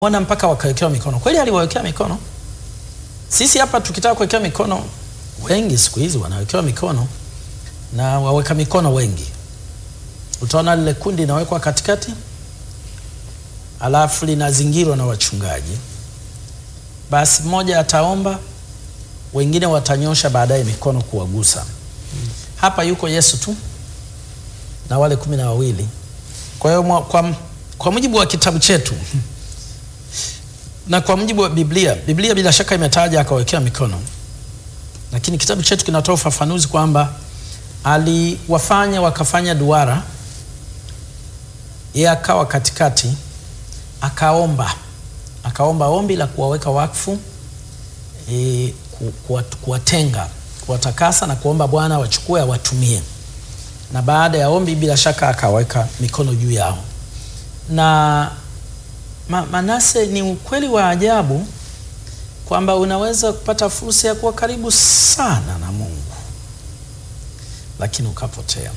ona mpaka wakawekewa mikono. Kweli aliwawekea mikono. Sisi hapa tukitaka kuwekewa mikono, wengi siku hizi wanawekewa mikono na waweka mikono wengi. Utaona lile kundi linawekwa katikati, alafu linazingirwa na wachungaji. Basi mmoja ataomba, wengine watanyosha baadaye mikono kuwagusa. Hapa yuko Yesu tu na wale kumi na wawili. Kwa hiyo mwa- kwa, kwa mujibu wa kitabu chetu na kwa mujibu wa Biblia, Biblia bila shaka imetaja akawekea mikono, lakini kitabu chetu kinatoa ufafanuzi kwamba aliwafanya wakafanya duara, yeye akawa katikati, akaomba akaomba ombi la kuwaweka wakfu e, ku- kuwa- kuwatenga, kuwatakasa na kuomba Bwana wachukue awatumie, na baada ya ombi bila shaka akaweka mikono juu yao na Ma, Manase, ni ukweli wa ajabu kwamba unaweza kupata fursa ya kuwa karibu sana na Mungu lakini ukapotea.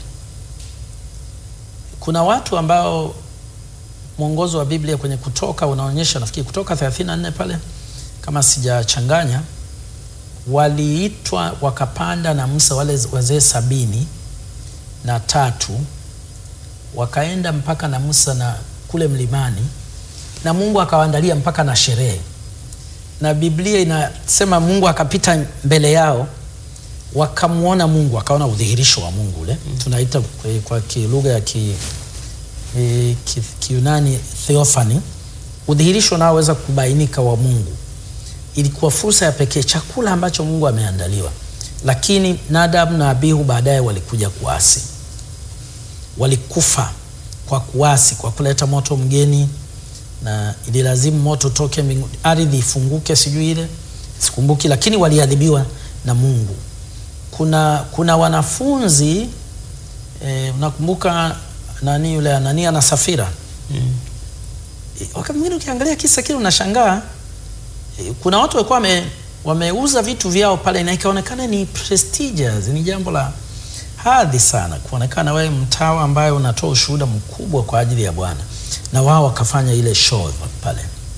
Kuna watu ambao mwongozo wa Biblia kwenye Kutoka unaonyesha, nafikiri Kutoka 34 pale kama sijachanganya, waliitwa wakapanda na Musa wale wazee sabini na tatu wakaenda mpaka na Musa na kule mlimani na Mungu akawaandalia mpaka na sherehe, na Biblia inasema Mungu akapita mbele yao, wakamwona Mungu, wakaona udhihirisho wa Mungu ule tunaita kwa, kwa ki- lugha ya ki, e, ki, Kiunani theophany, udhihirisho unaoweza kubainika wa Mungu. Ilikuwa fursa ya pekee, chakula ambacho Mungu ameandaliwa, lakini Nadab na Abihu baadaye walikuja kuasi, walikufa kwa kuasi, kwa kuleta moto mgeni na ililazimu moto toke mbinguni, ardhi ifunguke, sijui ile sikumbuki, lakini waliadhibiwa na Mungu. Kuna kuna wanafunzi eh, unakumbuka nani yule Anania na Safira Eh, wakati mwingine ukiangalia kisa kile unashangaa eh, kuna watu walikuwa wame, wameuza vitu vyao pale na ikaonekana ni prestigious, ni jambo la hadhi sana kuonekana wewe mtawa ambaye unatoa ushuhuda mkubwa kwa ajili ya Bwana, na wao wakafanya ile show pale,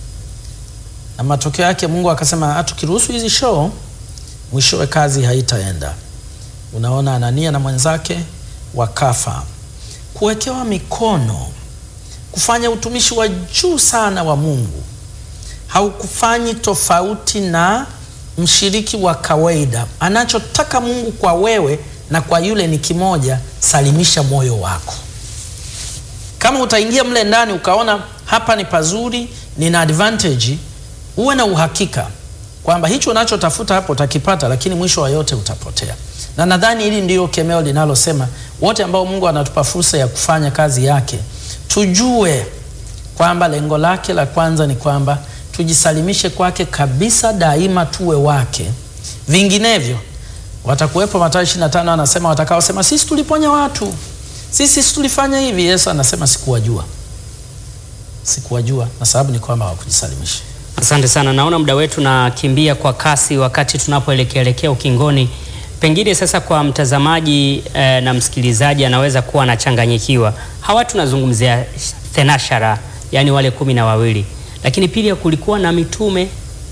na matokeo yake Mungu akasema, "Ah, tukiruhusu hizi show, mwishowe kazi haitaenda. Unaona, Anania na mwenzake wakafa. Kuwekewa mikono, kufanya utumishi wa juu sana wa Mungu haukufanyi tofauti na mshiriki wa kawaida. Anachotaka Mungu kwa wewe na kwa yule ni kimoja, salimisha moyo wako. Kama utaingia mle ndani ukaona hapa ni pazuri, nina advantage, uwe na uhakika kwamba hicho unachotafuta hapo utakipata, lakini mwisho wa yote utapotea. Na nadhani hili ndiyo kemeo linalosema wote ambao Mungu anatupa fursa ya kufanya kazi yake, tujue kwamba lengo lake la kwanza ni kwamba tujisalimishe kwake kabisa, daima tuwe wake. Vinginevyo watakuwepo, Mathayo 25 anasema watakaosema sisi tuliponya watu, sisi sisi tulifanya hivi. Yesu anasema sikuwajua, sikuwajua, na sababu ni kwamba hawakujisalimisha. Asante sana, naona muda wetu nakimbia kwa kasi wakati tunapoelekea elekea ukingoni. Pengine sasa kwa mtazamaji eh, na msikilizaji anaweza kuwa anachanganyikiwa. Hawa tunazungumzia thenashara, yani wale kumi na wawili, lakini pili kulikuwa na mitume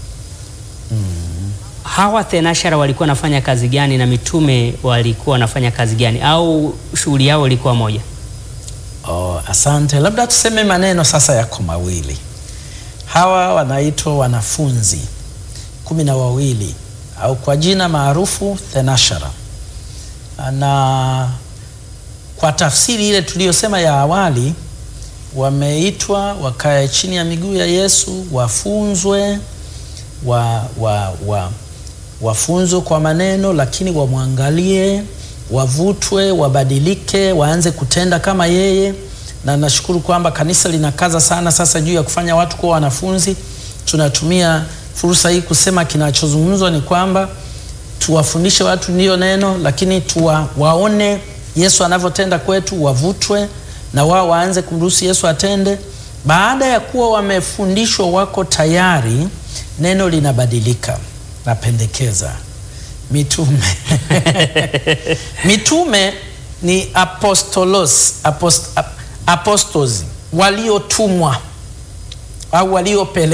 hawa thenashara walikuwa wanafanya kazi gani na mitume walikuwa wanafanya kazi gani, au shughuli yao ilikuwa moja? Oh, asante. Labda tuseme maneno sasa yako mawili. Hawa wanaitwa wanafunzi kumi na wawili au kwa jina maarufu thenashara, na kwa tafsiri ile tuliyosema ya awali, wameitwa wakae chini ya miguu ya Yesu, wafunzwe wa, wa, wa, wafunzwe kwa maneno, lakini wamwangalie, wavutwe, wabadilike, waanze kutenda kama yeye. Na nashukuru kwamba kanisa linakaza sana sasa juu ya kufanya watu kuwa wanafunzi. Tunatumia fursa hii kusema kinachozungumzwa ni kwamba tuwafundishe watu ndiyo neno, lakini tuwa, waone Yesu anavyotenda kwetu, wavutwe na wao waanze kumruhusu Yesu atende. Baada ya kuwa wamefundishwa, wako tayari, neno linabadilika. Napendekeza mitume mitume ni apostolos, apost, ap, apostles waliotumwa au waliopele